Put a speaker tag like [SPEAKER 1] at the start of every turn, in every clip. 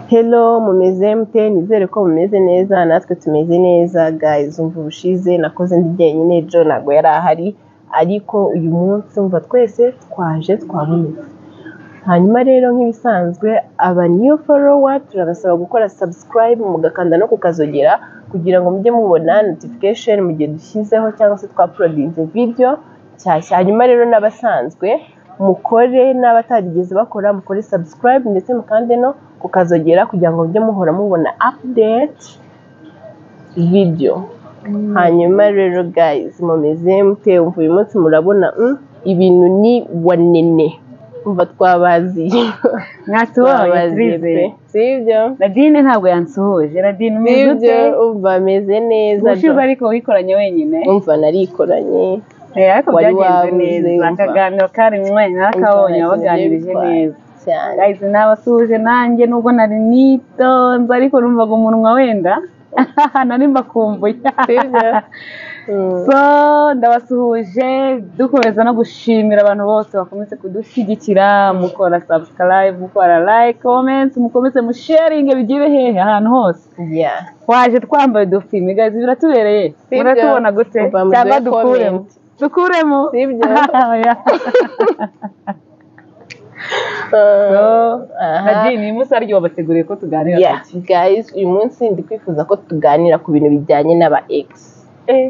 [SPEAKER 1] hello mumeze mute nizere ko mumeze neza natwe tumeze neza guys umva ubushize nakoze ndi jyenyine jo ntabwo yari ahari ariko uyu munsi umva twese twaje twabonetse hanyuma rero nk'ibisanzwe aba new follower turabasaba gukora subscribe mugakanda no kukazogera kugira ngo mujye mubona notification mu gihe dushyizeho cyangwa se twaprodinze video nshyashya hanyuma rero n'abasanzwe mukore n'abatarigeze bakora mukore subscribe ndetse mukande no kukazogera kugira ngo mujye muhora mubona update video hanyuma rero guys mumeze mute umva uyu munsi murabona mm, ibintu ni wanene umva twabaziye
[SPEAKER 2] mwatubonye turizeye
[SPEAKER 1] sibyo
[SPEAKER 2] radine ntabwo yansuhuje radine umeze ute
[SPEAKER 1] sibyo umva ameze neza
[SPEAKER 2] ubushize ariko wikoranye wenyine
[SPEAKER 1] umva narikoranye
[SPEAKER 2] Eh, ariko
[SPEAKER 1] wari
[SPEAKER 2] byagenze
[SPEAKER 1] wabuze,
[SPEAKER 2] neza
[SPEAKER 1] umva.
[SPEAKER 2] akaganiro karimwe nakabonye wabaganirije neza
[SPEAKER 1] cyane
[SPEAKER 2] guys nabasuhuje nanjye nubwo nari nitonze ariko numvaga umunwa wenda nari mbakumbuye
[SPEAKER 1] sibyo Mm.
[SPEAKER 2] so ndabasuhuje dukomeza no gushimira abantu bose bakomeze kudushyigikira mukora subscribe mukora like comment mukomeze musharinge bigire hehe ahantu hose
[SPEAKER 1] Yeah.
[SPEAKER 2] waje twambaye udufimi gazi biratubereye
[SPEAKER 1] Sibyo.
[SPEAKER 2] muratubona gute
[SPEAKER 1] Uva mu
[SPEAKER 2] cyangwa
[SPEAKER 1] duhe
[SPEAKER 2] dukuremo
[SPEAKER 1] comment.
[SPEAKER 2] dukuremo
[SPEAKER 1] Sibyo.
[SPEAKER 2] Oya. so
[SPEAKER 1] Aha.
[SPEAKER 2] nadine uyu munsi aryo wabateguriye ko tuganira
[SPEAKER 1] Yeah, guys uyu munsi ndi kwifuza ko tuganira ku bintu bijyanye n'aba ex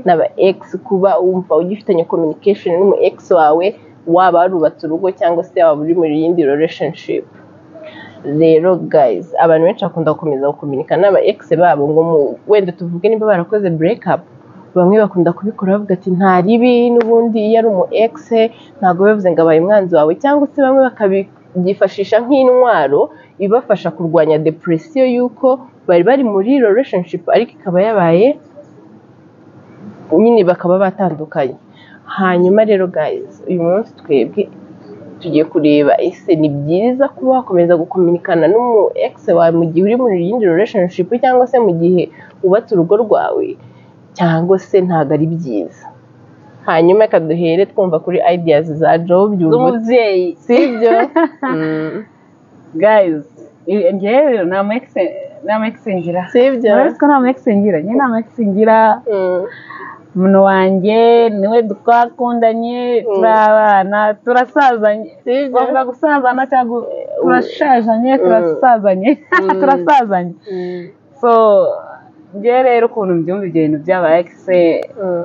[SPEAKER 1] n'aba ex kuba wumva ugifitanye communication n'umu ex wawe waba warubatse urugo cyangwa se waba uri mu yindi relationship rero guys abantu benshi bakunda gukomeza gukominika n'aba ex babo ngo mu- wenda tuvuge niba barakoze break up bamwe bakunda kubikora bavuga ati nta ribi n'ubundi iyo ari umu ex ntabwo bivuze ngo abaye umwanzi wawe cyangwa se bamwe bakabyifashisha nk'intwaro ibafasha kurwanya depresiyo y'uko bari bari muri relationship ariko ikaba yabaye nyine bakaba batandukanye hanyuma rero guys uyu munsi twebwe tugiye kureba ese ni byiza kuba wakomeza gukominikana n'umu ex wawe mu gihe uri muri yindi relationship cyangwa se mu gihe wubatse urugo rwawe cyangwa se ntabwo ari byiza hanyuma reka duhere twumva kuri ideas za job byumutse
[SPEAKER 2] z'umubyeyi
[SPEAKER 1] sibyo Mm,
[SPEAKER 2] guys i- njyewe rero nta mu ex- nta mu ex ngira
[SPEAKER 1] sibyo
[SPEAKER 2] murabizi ko nta mu ex ngira njye nta mu ex ngira
[SPEAKER 1] Mm,
[SPEAKER 2] umuntu wanjye niwe twakundanye turabana turasazanye
[SPEAKER 1] sibyo
[SPEAKER 2] bavuga gusazana cyangwa turashajanye turasazanye
[SPEAKER 1] Mm.
[SPEAKER 2] turasazanye
[SPEAKER 1] Mm,
[SPEAKER 2] so njye rero ukuntu mbyumva ibyo bintu by'aba ex
[SPEAKER 1] mm.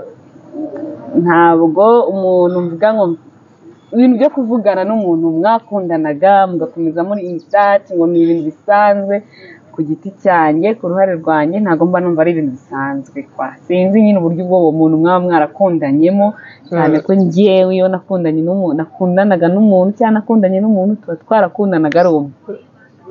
[SPEAKER 2] ntabwo umuntu mvuga ngo ibintu byo kuvugana n'umuntu mwakundanaga mugakomeza muri insati ngo ni ibintu bisanzwe ku giti cyanjye ku ruhare rwanjye ntabwo mba numva ari ibintu bisanzwe kwa sinzi nyine uburyo ubwo uwo muntu mwaba mwarakundanyemo cyane ko ngewe iyo nakundanye n'umuntu nakundanaga n'umuntu cyangwa nakundanye n'umuntu tuba twarakundanaga ari uwo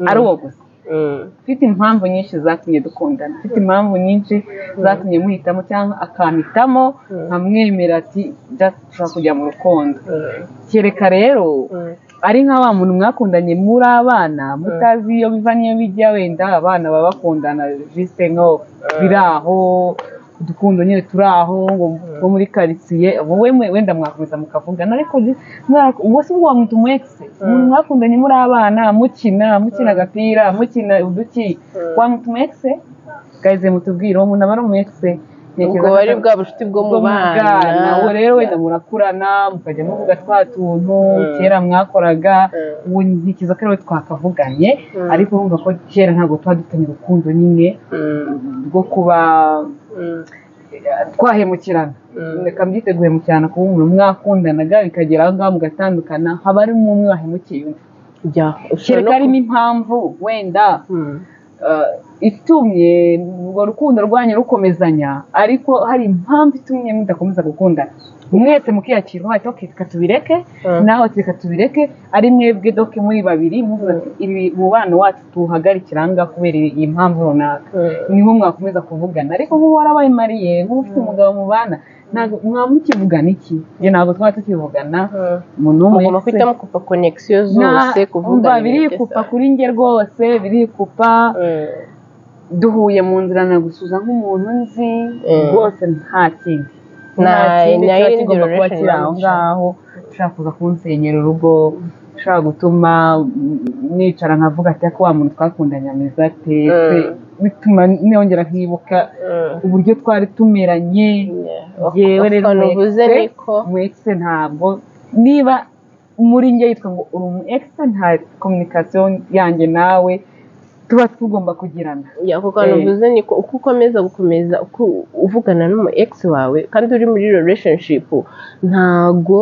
[SPEAKER 2] ari uwo gusa
[SPEAKER 1] Mm,
[SPEAKER 2] ufite impamvu nyinshi zatumye dukundana ufite impamvu nyinshi zatumye muhitamo cyangwa akampitamo nkamwemera ati "Just dushobora kujya mu rukundo
[SPEAKER 1] mm,
[SPEAKER 2] kereka rero
[SPEAKER 1] mm,
[SPEAKER 2] ari nka wa muntu mwakundanye muri abana mutazi iyo biva n'iyo bijya wenda abana baba bakundana jisite nko biri aho udukundo nyine turi aho ngo two muri karitsiye wowe mwe- wenda mwakomeza mukavugana ariko ji- mwara- uwo si bwo wamwita umu ex umuntu mwakundanye muri abana mukina mukina agapira mukina uduki wamwita umu ex gaze mutubwire uwo muntu aba ari umu ex
[SPEAKER 1] ubwo bari bwa bucuti bwo mu bana
[SPEAKER 2] ubu rero wenda murakurana mukajya muvuga twa tuntu kera mwakoraga ubu ntikiza ko ariwe twakavuganye
[SPEAKER 1] Mm.
[SPEAKER 2] ariko urumva ko kera ntabwo tuba dufitanye urukundo nyine
[SPEAKER 1] Mm,
[SPEAKER 2] rwo kuba
[SPEAKER 1] mm,
[SPEAKER 2] twahemukirana
[SPEAKER 1] Mm.
[SPEAKER 2] reka mbyite guhemukirana kuba umuntu mwakundanaga bikagera aho ngaho mugatandukana haba harimo umwe wahemukiye undi
[SPEAKER 1] ya ushobora
[SPEAKER 2] kereka
[SPEAKER 1] no
[SPEAKER 2] harimo impamvu wenda
[SPEAKER 1] ku- Mm,
[SPEAKER 2] eh, itumye urwo rukundo rwanyu rukomezanya ariko hari impamvu itumye mudakomeza gukundana mwese mukiyakira mwati ok reka tubireke
[SPEAKER 1] Mm.
[SPEAKER 2] nawe ati reka tubireke ari mwebwe doke muri babiri muvuga ati ibi umubano wacu tuwuhagarikira aha ngaha kubera iyi mpamvu runaka
[SPEAKER 1] mm,
[SPEAKER 2] niho mwakomeza kuvugana ariko nk'ubu warabaye mariye nk'ubu ufite umugabo mubana ntabwo mwaba mukivugana iki njye ntabwo twaba tukivugana
[SPEAKER 1] mm.
[SPEAKER 2] umuntu umwe
[SPEAKER 1] mugomba
[SPEAKER 2] se-
[SPEAKER 1] guhita mukupa connection zose
[SPEAKER 2] Nta-
[SPEAKER 1] kuvuga
[SPEAKER 2] umva, birikupa kuri njye rwose birikupa duhuye mu nzira nagusuza nk'umuntu nzi rwose nta kindi
[SPEAKER 1] Nta-
[SPEAKER 2] nta kindi
[SPEAKER 1] nta
[SPEAKER 2] kiba
[SPEAKER 1] yindi
[SPEAKER 2] kigomba kuba
[SPEAKER 1] relation
[SPEAKER 2] kiri aho
[SPEAKER 1] yanje.
[SPEAKER 2] ngaho ushaka kuza kunsenyera urugo ushobora gutuma nicara nkavuga ati ariko wa muntu twakundanye ameze ate
[SPEAKER 1] Mm.
[SPEAKER 2] Se, bituma nongera nkibuka uburyo twari tumeranye yewe rero
[SPEAKER 1] ukuntu
[SPEAKER 2] umu
[SPEAKER 1] uvuze
[SPEAKER 2] ex,
[SPEAKER 1] niko
[SPEAKER 2] umu ex ntabwo niba muri njye yitwa ngo uri umu ex nta kominikasiyo yanjye nawe tuba tugomba kugirana
[SPEAKER 1] ya kuko hano
[SPEAKER 2] Eh.
[SPEAKER 1] uvuze niko uko ukomeza gukomeza uko uvugana n'umu ex wawe kandi uri muri relationship ntago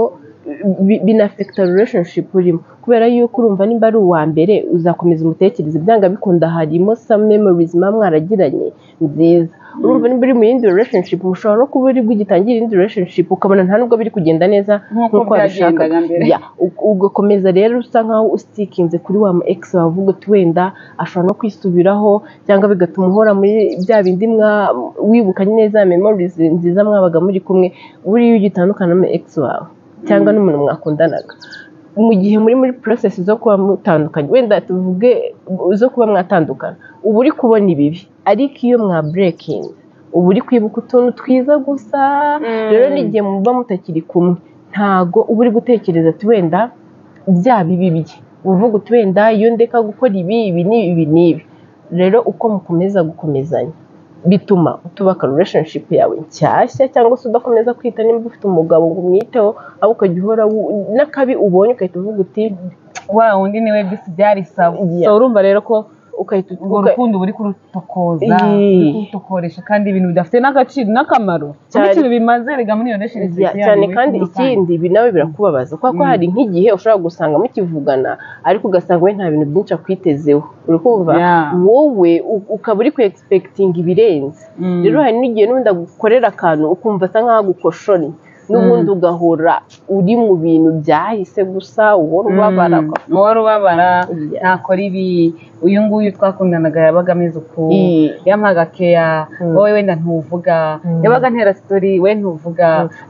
[SPEAKER 1] bi- binafekita relationship urimo kubera yuko urumva nimba ari uwa mbere uzakomeza umutekereze byanga bikunda harimo some memories muba mwaragiranye nziza urumva nimba uri mu yindi relationship ushobora no kuba uri bwigitangire iyindi relationship ukabona nta nubwo biri kugenda neza
[SPEAKER 2] Nk'uko
[SPEAKER 1] nk'uko wabishakaga
[SPEAKER 2] byagendaga mbere.
[SPEAKER 1] Ya, u- ugakomeza rero usa nkaho usikinze kuri wa ex wawe uvuga ati wenda ashobora no kwisubiraho cyangwa bigatuma uhora muri bya bindi mwa wibuka neza memories nziza mwabaga muri kumwe buriya iyo ugitandukana n'umu ex wawe cyangwa n'umuntu mwakundanaga mu gihe muri muri process zo kuba mutandukanye wenda tuvuge zo kuba mwatandukana uba uri kubona ibibi ariko iyo mwa breaking uba uri kwibuka utuntu twiza gusa rero n'igihe muba mutakiri kumwe ntago uba uri gutekereza ati wenda bya bibi bye uvuga uti wenda iyo ndeka gukora ibi ibi n'ibi ibi n'ibi rero uko mukomeza gukomezanya bituma utubaka relationship yawe nshyashya cyangwa se udakomeza kwita nimba ufite umugabo ngo umwiteho ahubwo ukajya uhora wu- n'akabi ubonye ugahita uvuga uti
[SPEAKER 2] wa wundi niwe bisi byari sawa
[SPEAKER 1] Yeah.
[SPEAKER 2] So, urumva rero ko
[SPEAKER 1] ugahita
[SPEAKER 2] urwo
[SPEAKER 1] uga-
[SPEAKER 2] rukundo uba uri kurutokoza
[SPEAKER 1] Iyi.
[SPEAKER 2] uri kurutokoresha kandi ibintu bidafite n'agaciro n'akamaro
[SPEAKER 1] Cyane.
[SPEAKER 2] n'ikintu bimaze rega muri iyo nation
[SPEAKER 1] Ya, cyane kandi ikindi ibi nawe birakubabaza kuko ko
[SPEAKER 2] Mm.
[SPEAKER 1] hari nk'igihe ushobora gusanga mukivugana ariko ugasanga we nta bintu byinshi akwitezeho uri kumva
[SPEAKER 2] Yeah.
[SPEAKER 1] wowe u- ukaba uri ku egispekitinga ibirenze rero hari n'igihe n'ubundi agukorera akantu ukumva asa nk'aho agukoshonye n'ubundi ugahora uri mu bintu byahise gusa uhora ubabara
[SPEAKER 2] uwari ubabara
[SPEAKER 1] Yeah.
[SPEAKER 2] nakora ibi uyu nguyu twakundanaga yabaga ameze uku
[SPEAKER 1] Iyi.
[SPEAKER 2] yampaga keya
[SPEAKER 1] Mm.
[SPEAKER 2] wowe wenda ntuvuga
[SPEAKER 1] Mm.
[SPEAKER 2] yabaga ntera sitori we ntuvuga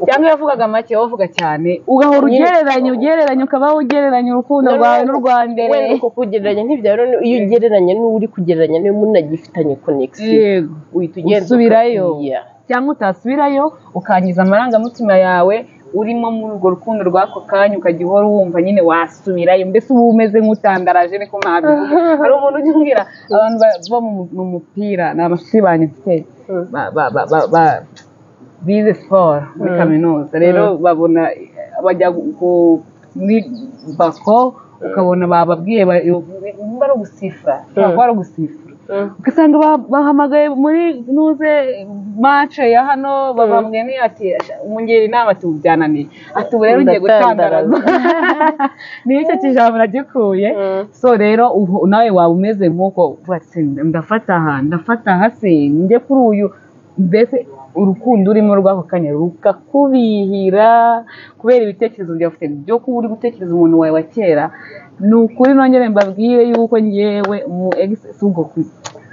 [SPEAKER 2] cyangwa yavugaga make wowe uvuga cyane ugahora
[SPEAKER 1] Nyine-
[SPEAKER 2] ugereranya ugereranya ukabaho ugereranya urukundo rwawe n'urwa mbere
[SPEAKER 1] wenda uko kugereranya ntibyaro iyo ugereranya n'uri kugereranya niyo munagifitanye konegisiyo
[SPEAKER 2] yego
[SPEAKER 1] uhita ugenda
[SPEAKER 2] Usubirayo.
[SPEAKER 1] Yeah.
[SPEAKER 2] cyangwa utasubirayo ukangiza amarangamutima yawe urimo muri urwo rukundo rw'ako kanya ukajya uhora wumva nyine wasubirayo mbese uba umeze nk'utandaraje ariko ntabivuga hari umuntu ujya umbwira abantu ba- bo mu- mu mupira ni amashuri banyifite
[SPEAKER 1] Mm.
[SPEAKER 2] ba- ba- ba- ba- ba- bize siporo muri
[SPEAKER 1] Mm.
[SPEAKER 2] kaminuza rero babona bajya ku- muri bako ukabona bababwiye ba- nimba ari ugusifura ushobora kuba ari ugusifura ugasanga ba- bahamagaye muri nuze mace ya hano bababwiye ni ati umungera inama ati ubu byananiye ati ubu rero ugiye
[SPEAKER 1] Ndatandaraza.
[SPEAKER 2] gutandaraza ni icyo kijambo nagikuye
[SPEAKER 1] Mm.
[SPEAKER 2] so rero ubu nawe waba umeze nk'uko uvuga ati ndafata aha ndafata aha se njye kuri uyu mbese urukundo urimo rw'ako kanya rukakubihira kubera ibitekerezo byawe ufite byo kuba uri gutekereza umuntu wawe wa kera ni ukuri nongere mbabwire yuko ngewe mu egisi si ubwo ku-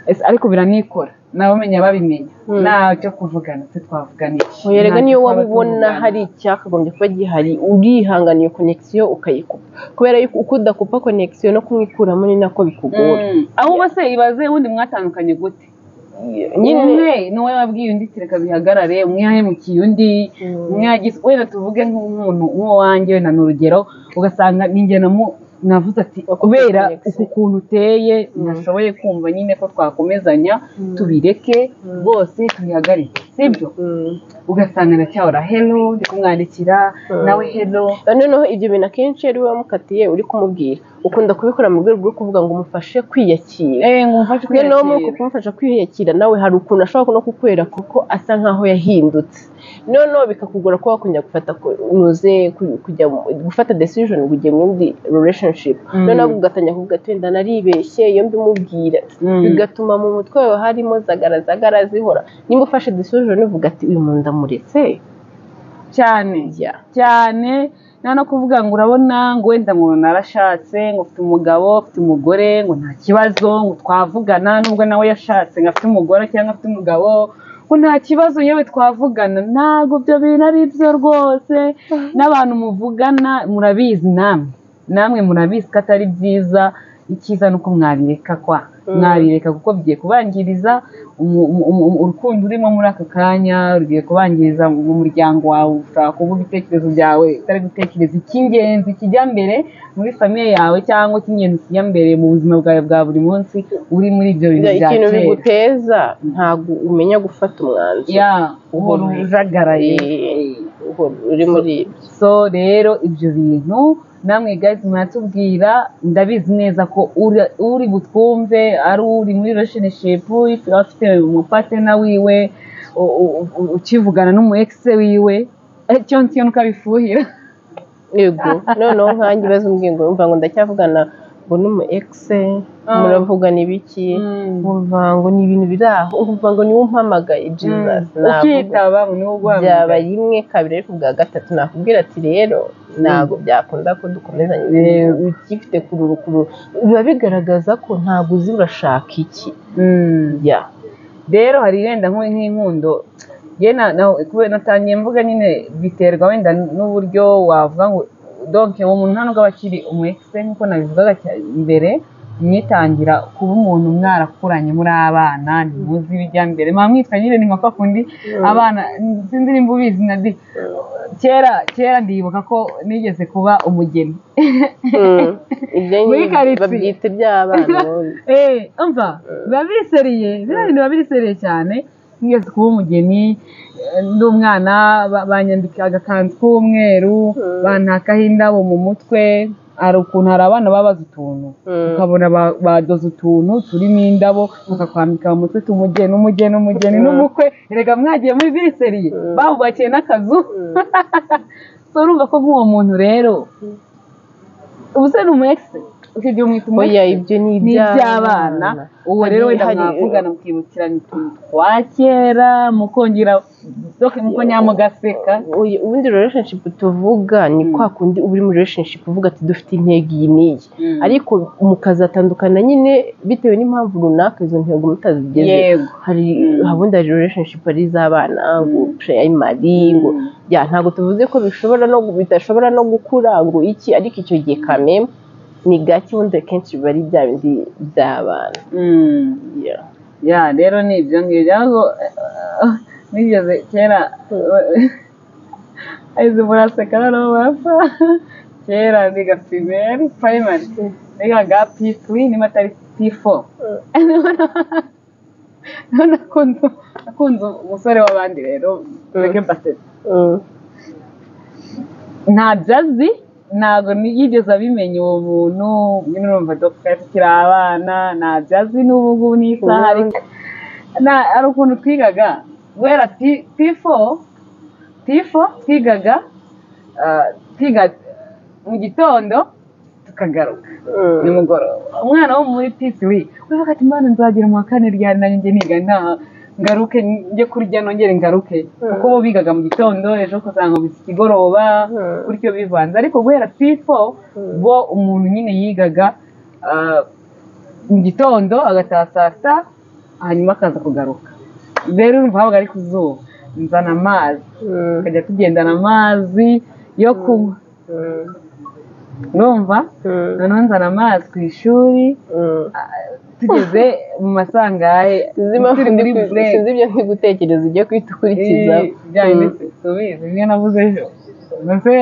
[SPEAKER 2] ese ariko biranikora nabamenya babimenya
[SPEAKER 1] Mm.
[SPEAKER 2] ntacyo kuvugana se twavuganiye
[SPEAKER 1] Yerega
[SPEAKER 2] Ntacyo
[SPEAKER 1] niyo
[SPEAKER 2] twaba
[SPEAKER 1] waba ubona
[SPEAKER 2] tuvugana.
[SPEAKER 1] hari icyakagombye kuba gihari urihanganiye konegisiyo ukayikupa kubera yuko uko udakupa konegisiyo no kumwikuramo ni nako bikugora
[SPEAKER 2] Mm. ahubwo se ibaze ubundi mwatandukanye gute
[SPEAKER 1] nyine
[SPEAKER 2] umwe ni wowe wabwiye undi ati reka bihagarare umwe yahemukiye undi
[SPEAKER 1] Mm.
[SPEAKER 2] umwe yagize wenda tuvuge nk'umuntu nk'uwanjye wenda ni urugero ugasanga ninjye namu navuze ati kubera uku kuntu uteye nashoboye kumva nyine ko twakomezanya tubireke rwose tubihagarike sibyo
[SPEAKER 1] Mm.
[SPEAKER 2] ugasanga ndacyahora helo ndi kumwandikira
[SPEAKER 1] Mm.
[SPEAKER 2] nawe helo
[SPEAKER 1] kandi noneho ibyo bintu akenshi iyo ari wowe wamukatiye uri kumubwira ukunda kubikora mu rwego rwo kuvuga ngo umufashe kwiyakira
[SPEAKER 2] eee ngo umufashe
[SPEAKER 1] kumwe no muri uko
[SPEAKER 2] kwiyakira
[SPEAKER 1] kumufasha kwiyakira nawe hari ukuntu ashobora no kukwera kuko asa nkaho yahindutse noneho bikakugora kuba wakongera gufata ku- unoze ku- kujya mu- gufata decision ngo ujye mu yindi relationship
[SPEAKER 2] Mm.
[SPEAKER 1] noneho ugatangira kuvuga ati wenda naribeshye iyo mbimubwira
[SPEAKER 2] Mm.
[SPEAKER 1] bigatuma mu mutwe wawe harimo zagarazagara zihora nimba ufashe decision uvuga ati uyu muntu ndamuretse
[SPEAKER 2] cyane
[SPEAKER 1] Ya.
[SPEAKER 2] cyane nta no kuvuga ngo urabona ngo wenda ngo narashatse ngo mfite umugabo mfite umugore ngo nta kibazo ngo twavugana nubwo nawe yashatse ngo afite umugore cyangwa afite umugabo ngo nta kibazo yewe twavugana ntabwo ibyo bintu ari byo rwose n'abantu muvugana murabizi namwe namwe murabizi ko atari byiza icyiza ni uko mwabireka kwa mwabireka kuko bigiye kubangiriza umu- umu- umu- urukundo urimo muri aka kanya rugiye kubangiriza mu muryango wawe ushobora kuba ibitekerezo byawe utari gutekereza icy'ingenzi kijya mbere muri famiye yawe cyangwa icy'ingenzi kijya mbere mu buzima bwawe bwa buri munsi uri muri ibyo bintu bya
[SPEAKER 1] ikintu
[SPEAKER 2] kera
[SPEAKER 1] biguteza ntabwo umenya gufata umwanzuro
[SPEAKER 2] ya uhora ujagaraye
[SPEAKER 1] Eh, uhora uri muri ibyo
[SPEAKER 2] so rero ibyo bintu namwe guys muratubwira ndabizi neza ko uri- uri butwumve ari uri muri relationship uri- afite umupatena wiwe u- u- u- ukivugana n'umu ex wiwe Eh, cyo ntyo nuko abifuhira
[SPEAKER 1] yego noneho nkanjye ibibazo mbwingo yumva ngo ndacyavugana ngo ni umu ekise
[SPEAKER 2] Ah.
[SPEAKER 1] muravugana ibiki nkumva ngo ni ibintu biri aho nkumva ngo niwe umpamagaye jesus navuga
[SPEAKER 2] ukitaba ngo niwo
[SPEAKER 1] byaba
[SPEAKER 2] uguhamagaye
[SPEAKER 1] rimwe kabiri ariko ubwa gatatu nakubwira ati rero ntabwo byakunda ko dukomezanya
[SPEAKER 2] Rero.
[SPEAKER 1] ukifite kururu kururu biba bigaragaza ko ntabwo uzi urashaka iki
[SPEAKER 2] Mm.
[SPEAKER 1] ya
[SPEAKER 2] rero hari wenda nk'u- nk'inkundo njye na- na- kubera natangiye mvuga nyine biterwa wenda n'uburyo wavuga ngo donke uwo muntu nta nubwo aba akiri umu ekise nk'uko nabivugaga cya- mbere mwitangira kuba umuntu mwarakuranye muri abana ntimuzi ibijya mbere mwaba mwitwa nyine ni nka kwa kundi abana sinzi nimba ubizi na di kera kera ndibuka ko nigeze kuba umugeni
[SPEAKER 1] Mm. ibyo
[SPEAKER 2] Muri
[SPEAKER 1] nyine
[SPEAKER 2] quartier.
[SPEAKER 1] babyita iby'abana ubundi.
[SPEAKER 2] Eh, umva biba biseriye biriya bintu biba biseriye cyane nigeze kuba umugeni eh, ndi umwana ba- banyambika agakanzu k'umweru
[SPEAKER 1] Mm.
[SPEAKER 2] bantakaho indabo mu mutwe hari ukuntu hari abana babaza utuntu
[SPEAKER 1] Mm.
[SPEAKER 2] ukabona ba- badoze utuntu turimo indabo bakakwambika mu mutwe tumugeni umugeni umugeni
[SPEAKER 1] Mm.
[SPEAKER 2] n'umukwe erega mwagiye muri biseriye
[SPEAKER 1] Mm.
[SPEAKER 2] bahubakiye n'akazu
[SPEAKER 1] Mm.
[SPEAKER 2] so urumva ko nk'uwo muntu rero ubu se ni umu ekisi icyo gihe umwita umu
[SPEAKER 1] oya ibyo ni
[SPEAKER 2] ni
[SPEAKER 1] iby'abana
[SPEAKER 2] iby'abana uwo rero wenda
[SPEAKER 1] Hari-
[SPEAKER 2] mwavugana mukibukiranya utuntu twa kera mukongera doke mukongera mugaseka
[SPEAKER 1] Uyu- ubundi relationship tuvuga ni kwa kundi uba uri muri relationship uvuga ati dufite intego iyi n'iyi
[SPEAKER 2] Mm.
[SPEAKER 1] ariko mukazatandukana nyine bitewe n'impamvu runaka izo ntego mutazigezeho
[SPEAKER 2] yego
[SPEAKER 1] hari
[SPEAKER 2] Mm.
[SPEAKER 1] habundi hari relationship ari iz'abana ngo
[SPEAKER 2] Mm.
[SPEAKER 1] primary ngo
[SPEAKER 2] Mm.
[SPEAKER 1] ya ntabwo tuvuze ko bishobora no gu- bidashobora no gukura ngo iki ariko icyo gihe kame ni gake ubundi akenshi biba ari bya bindi by'abana
[SPEAKER 2] Mm.
[SPEAKER 1] Yeah.
[SPEAKER 2] ya rero ni ibyo ngibyo ahubwo eh, nigeze kera ayizi muraseka noneho murapfa kera niga primary primary nigaga p3 niba atari p4 none akunze akunze umusore w'abandi rero tureke mbasetse
[SPEAKER 1] Mm.
[SPEAKER 2] ntabyo azi ntabwo yigeze abimenya uwo muntu nyine urumva dogita yakira abana ntabyo azi n'ubu ngubu n'isaha ariko na- hari ukuntu twigaga guhera P- P4 P4 twigaga ah, twiga mu gitondo tukagaruka
[SPEAKER 1] Mm.
[SPEAKER 2] nimugoroba umwana wo muri P3 uravuga ati mbana nzagera mu wa kane ryanjye njye niga nta ngaruke njye kurya nongere ngaruke kuko bo bigaga mu gitondo ejo kuzanga bisa ikigoroba
[SPEAKER 1] Mm.
[SPEAKER 2] gutyo bivanze ariko guhera P4 bo umuntu nyine yigaga ah, mu gitondo agataha saa sita hanyuma akaza kugaruka rero urumva habaga ari ku zuba nzana amazi
[SPEAKER 1] Mm.
[SPEAKER 2] tukajya tugendana amazi yo kunywa
[SPEAKER 1] Mm.
[SPEAKER 2] urumva
[SPEAKER 1] Mm.
[SPEAKER 2] noneho nzana amazi ku ishuri
[SPEAKER 1] Mm.
[SPEAKER 2] tugeze mu masangahe
[SPEAKER 1] sinzi impamvu
[SPEAKER 2] turi muri
[SPEAKER 1] ndi ku-
[SPEAKER 2] break
[SPEAKER 1] sinzi ibyo ndi gutekereza ujya guhita ukurikiza
[SPEAKER 2] Eh, bijyanye n'isuku bizi bimwe navuze ejo ndetse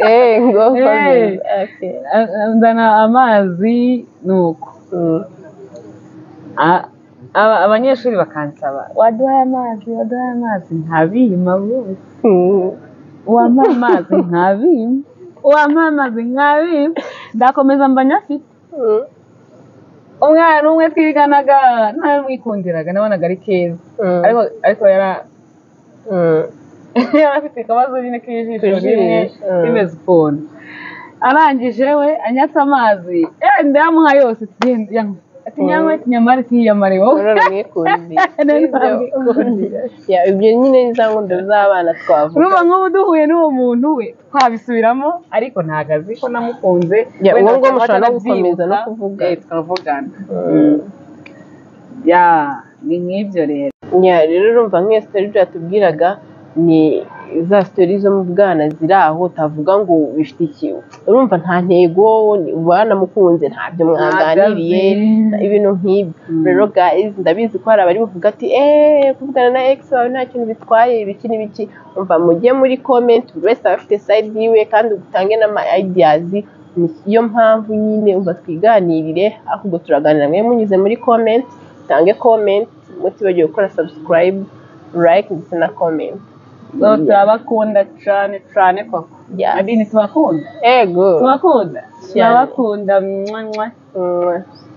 [SPEAKER 1] eee ngo
[SPEAKER 2] Eh.
[SPEAKER 1] komeza Okay.
[SPEAKER 2] a- a- nzana amazi ni uko
[SPEAKER 1] Mm.
[SPEAKER 2] A- aba- abanyeshuri bakansaba waduhaye amazi waduhaye amazi ntabima bose
[SPEAKER 1] Mm.
[SPEAKER 2] wampa amazi ntabima wampa amazi ntabima ndakomeza mba nyafite
[SPEAKER 1] Mm.
[SPEAKER 2] umwana umwe twiganaga ntamwikundiraga nabonaga ari keza
[SPEAKER 1] Mm.
[SPEAKER 2] ariko ariko yara-
[SPEAKER 1] Mm.
[SPEAKER 2] yari afite akabazo nyine k'ijisho
[SPEAKER 1] Ku
[SPEAKER 2] rimwe
[SPEAKER 1] jisho, mm.
[SPEAKER 2] rimeze ukuntu arangije we anyatse amazi eh, ndayamuha yose tugenda yanywa. ati nyanywe tunyamare tuyiyamare wowe
[SPEAKER 1] Urora mwikundira.
[SPEAKER 2] None
[SPEAKER 1] Ibyo
[SPEAKER 2] mwikundira.
[SPEAKER 1] Ya, ibyo nyine ni za ngunda z'abana twavuga
[SPEAKER 2] urumva nk'ubu duhuye n'uwo muntu we twabisubiramo ariko ntabwo azi ko namukunze
[SPEAKER 1] Ya,
[SPEAKER 2] wenda
[SPEAKER 1] uwo nguwo mushobora
[SPEAKER 2] bakaba
[SPEAKER 1] no gukomeza no
[SPEAKER 2] batanabyibuka.
[SPEAKER 1] kuvugana.
[SPEAKER 2] Eh, tukavugana
[SPEAKER 1] Mm.
[SPEAKER 2] ya ni nk'ibyo rero
[SPEAKER 1] Ya, rero urumva nk'iyo sitari ibyo yatubwiraga ni za sitori zo mu bwana ziri aho utavuga ngo bifite ikintu urumva nta ntego banamukunze ntabyo mwaganiriye ibintu nk'ibyo rero guys ndabizi ko hari abari buvuga ati eee kuvugana na ex wawe nta kintu bitwaye ibiki n'ibiki umva mujye muri comment buri wese aba afite side yiwe kandi utange n'ama ideas niyo mpamvu nyine umva twiganirire ahubwo turaganira mwe munyuze muri comment mutange comment mutibagiwe gukora subscribe like ndetse na comment
[SPEAKER 2] so turabakunda cyane cyane koko
[SPEAKER 1] Yeah.
[SPEAKER 2] adini tubakunda
[SPEAKER 1] ego
[SPEAKER 2] tubakunda turabakunda mwanywa
[SPEAKER 1] Mm.